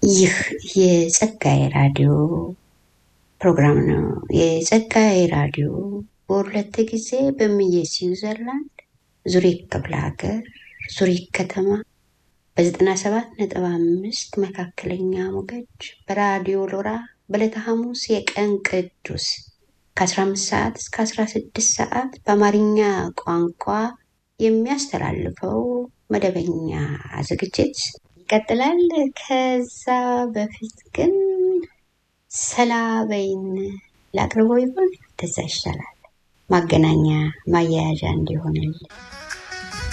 ይህ የጸጋዬ ራዲዮ ፕሮግራም ነው። የጸጋዬ ራዲዮ በሁለት ጊዜ በምየ ስዊዘርላንድ ዙሪክ ክፍለ ሀገር ዙሪክ ከተማ በዘጠና ሰባት ነጥብ አምስት መካከለኛ ሞገድ በራዲዮ ሎራ በዕለተ ሐሙስ የቀን ቅዱስ ከ15 ሰዓት እስከ 16 ሰዓት በአማርኛ ቋንቋ የሚያስተላልፈው መደበኛ ዝግጅት ይቀጥላል። ከዛ በፊት ግን ሰላ በይን ላቅርበው ይሆን? እንደዛ ይሻላል። ማገናኛ ማያያዣ እንዲሆንል